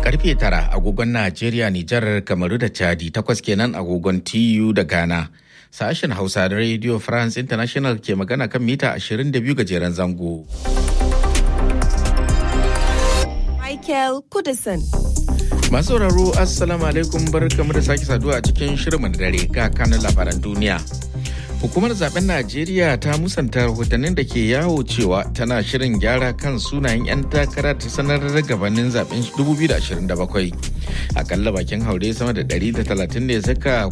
karfe tara agogon Najeriya, Nijar, Kamaru da Chadi takwas kenan agogon TU da Ghana. Sashen Hausa da Radio France International ke magana kan mita 22 gajeren zango. Michael Kudison. Masu sauraro Assalamu alaikum barkamu da sake saduwa a cikin shirin dare ga kanun labaran duniya. Hukumar zaben Najeriya ta musanta rahotannin da ke yawo cewa tana shirin gyara kan sunayen 'yan takara ta sanar da gabanin zaben 2027. Akalla bakin haure sama da 130 ne suka